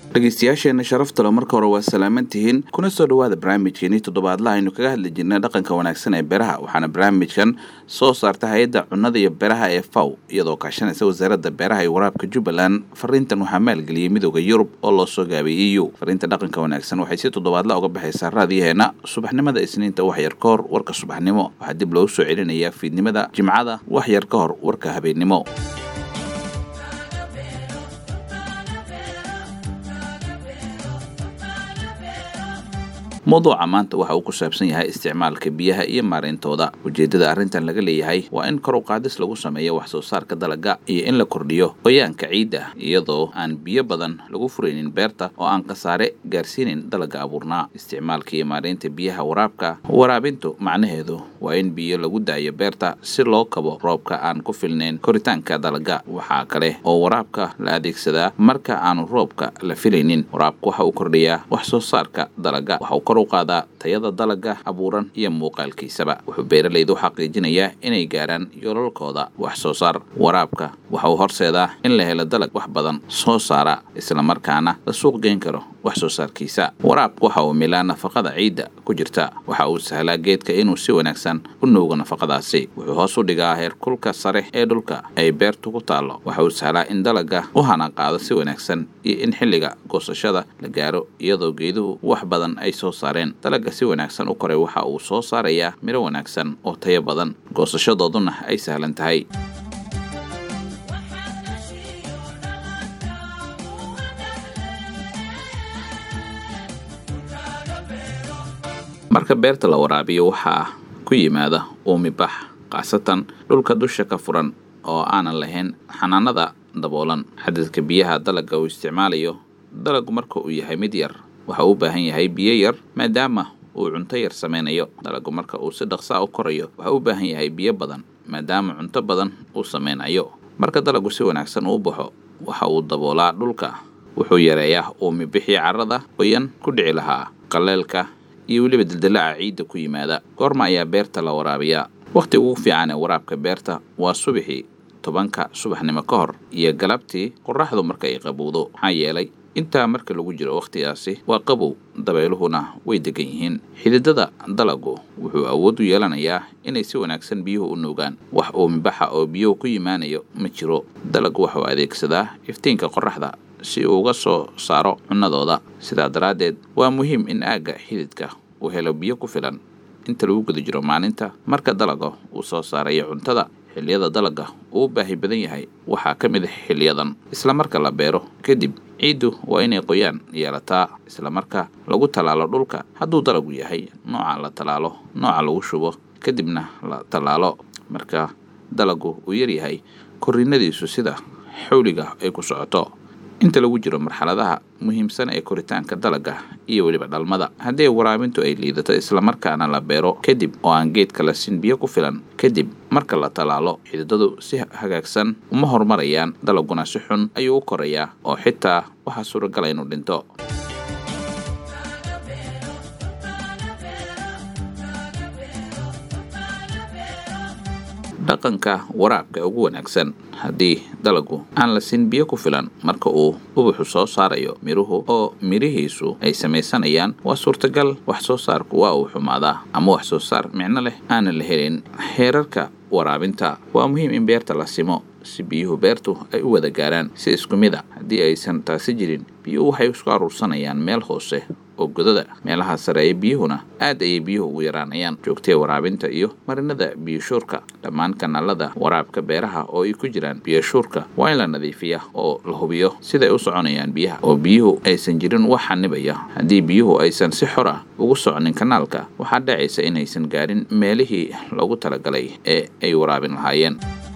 dhegeystayaasheena sharaftalo marka hore waa salaaman tihiin kuna soo dhowaada barnaamijkeenii toddobaadlaha aynu kaga hadli jirnay dhaqanka wanaagsan ee beraha waxaana barnaamijkan soo saarta hay-adda cunnada iyo beraha ee faw iyadoo kaashanaysa wasaaradda beeraha iyo waraabka jubbaland fariintan waxaa maalgeliyey midooda yurub oo loo soo gaabay eu fariinta dhaqanka wanaagsan waxay si toddobaadla uga baxaysaa raadiyaheena subaxnimada isniinta waxyar ka hor warka subaxnimo waxaa dib loogu soo celinayaa fiidnimada jimcada waxyar ka hor warka habeennimo mawduuca maanta waxa uu ku saabsan yahay isticmaalka biyaha iyo maarayntooda ujeeddada arrintan laga leeyahay waa in kor u qaadis lagu sameeyo wax soo saarka dalagga iyo in la kordhiyo qoyaanka ciidda iyadoo aan biyo badan lagu furaynin beerta oo aan khasaare gaarsiinin dalagga abuurnaa isticmaalka iyo maaraynta biyaha waraabka waraabintu macnaheedu waa in biyo lagu daayo beerta si loo kabo roobka aan ku filnayn koritaanka dalagga waxaa kale oo waraabka la adeegsadaa marka aanu roobka la filaynin waraabku waxa uu kordhiyaa wax soo saarka dalagga kor u qaadaa tayada dalagga abuuran iyo muuqaalkiisaba wuxuu beeralaydu xaqiijinayaa inay gaaraan yoolalkooda wax soo saar waraabka waxa uu horseedaa in la helo dalag wax badan soo saara islamarkaana la suuq geyn karo wax soo saarkiisa waraabku waxa uu milaa nafaqada ciidda ku jirta waxa uu sahlaa geedka inuu si wanaagsan u nuugo nafaqadaasi wuxuu hoos u dhigaa heerkulka sare ee dhulka ay beertu ku taallo waxa uu sahlaa in dalagga u hana qaado si wanaagsan iyo in xilliga goosashada la gaaro iyadoo geeduhu wax badan ay soo saareen dalagga si wanaagsan u koray waxa uu soo saarayaa midho wanaagsan oo tayo badan goosashadooduna ay sahlan tahay marka beerta la waraabiyo waxaa ku yimaada uumibax khaasatan dhulka dusha ka furan oo aanan lahayn xanaanada daboolan xadadka biyaha dalagga uu isticmaalayo dalaggu marka uu yahay mid yar waxa uu u baahan yahay biyo yar maadaama uu cunto yar samaynayo dalaggu marka uu si dhaqsaa u korayo waxa u baahan yahay biyo badan maadaama cunto badan uu samaynayo marka dalaggu si wanaagsan uu baxo waxa uu daboolaa dhulka wuxuu yareeyaa uumibixii carrada qoyan ku dhici lahaa qaleelka iyo weliba dildilaaca ciidda ku yimaada goorma ayaa beerta la waraabiyaa wakhtiga ugu fiican ee waraabka beerta waa subaxii tobanka subaxnimo ka hor iyo galabtii qorraxdu marka ay qabowdo maxaa yeelay intaa marka lagu jiro wakhtigaasi waa qabow dabeeluhuna way degan yihiin xididada dalaggu wuxuu awood u yeelanayaa inay si wanaagsan biyuhu u nuugaan wax uumibaxa oo biyuhu ku yimaanayo ma jiro dalaggu wuxuu adeegsadaa iftiinka qorraxda si uu uga soo saaro cunnadooda sidaa daraaddeed waa muhiim in aagga xididka uu helo biyo ku filan inta lagu guda jiro maalinta marka dalagga uu soo saarayo cuntada xilliyada dalagga uu u baahi badan yahay waxaa ka mid ah xilliyadan isla marka la beero kadib ciiddu waa inay qoyaan yeelataa isla marka lagu tallaalo dhulka hadduu dalaggu yahay nooca la tallaalo nooca lagu shubo kadibna la tallaalo marka dalaggu uu yaryahay korriinadiisu sida xawliga ay ku socoto inta lagu jiro marxaladaha muhiimsan ee koritaanka dalagga iyo weliba dhalmada haddii waraabintu ay liidato islamarkaana la beero kadib oo aan geedka la sin biyo ku filan kadib marka la tallaalo xididadu si hagaagsan uma horumarayaan dalagguna si xun ayuu u korayaa oo xitaa waxaa suuragala inuu dhinto dhaqanka waraabka ugu wanaagsan haddii dalaggu aan la sin biyo ku filan marka uu ubuxu soo saarayo midhuhu oo midhihiisu ay samaysanayaan waa suurtagal wax soo saarku waa uu xumaadaa ama wax soo saar micno leh aanan la helin heerarka waraabinta waa muhiim in beerta la simo si biyuhu beertu ay u wada gaaraan si isku mid a haddii aysan taasi jirin biyuhu waxay isku aruursanayaan meel hoose oo godada meelaha sareeya biyuhuna aad ayay biyuhu ugu yaraanayaan joogtee waraabinta iyo marinada biyoshuurka dhammaan kanaalada waraabka beeraha oo ay ku jiraan biyoshuurka waa in la nadiifiya oo la hubiyo siday u soconayaan biyaha oo biyuhu aysan jirin wax xanibaya haddii biyuhu aysan si xor ah ugu socnin kanaalka waxaa dhacaysa inaysan gaarin meelihii loogu talagalay ee ay waraabin lahaayeen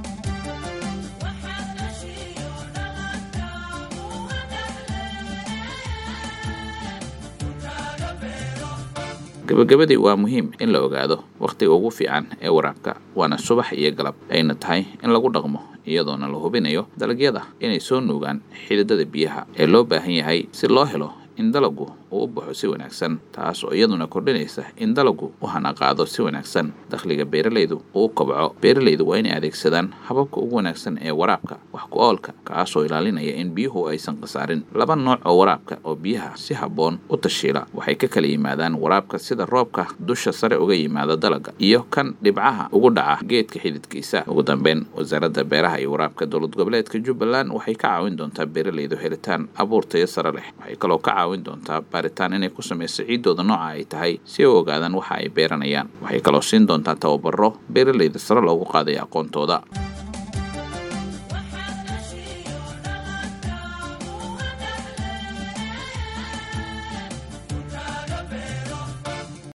gabagabadii waa muhiim in la ogaado wakhtiga ugu fiican ee waraabka waana subax iyo galab ayna tahay in lagu dhaqmo iyadoona la hubinayo dalagyada inay soo nuugaan xididada biyaha ee loo baahan yahay si loo helo in dalaggu uu u baxo si wanaagsan taas oo iyaduna kordhinaysa in dalagu u hanaqaado si wanaagsan dakhliga beeralaydu uu kobco beeralaydu waa inay adeegsadaan hababka ugu wanaagsan ee waraabka wax ku oolka kaasoo ilaalinaya in biyuhu aysan khasaarin laba nooc oo waraabka oo biyaha si habboon u tashiila waxay ka kala yimaadaan waraabka sida roobka dusha sare uga yimaada dalaga iyo kan dhibcaha ugu dhaca geedka xididkiisa ugu dambeyn wasaaradda beeraha iyo waraabka dowlad goboleedka jubbaland waxay ka caawin doontaa beeralaydu helitaan abuur tayo sare leh waxay kaloo ka caawin doontaa baaritaan inay ku samayso ciiddooda nooca ay tahay si ay u ogaadaan waxa ay beeranayaan waxay kaloo siin doontaa tababaro beeralayda sare loogu qaadaya aqoontooda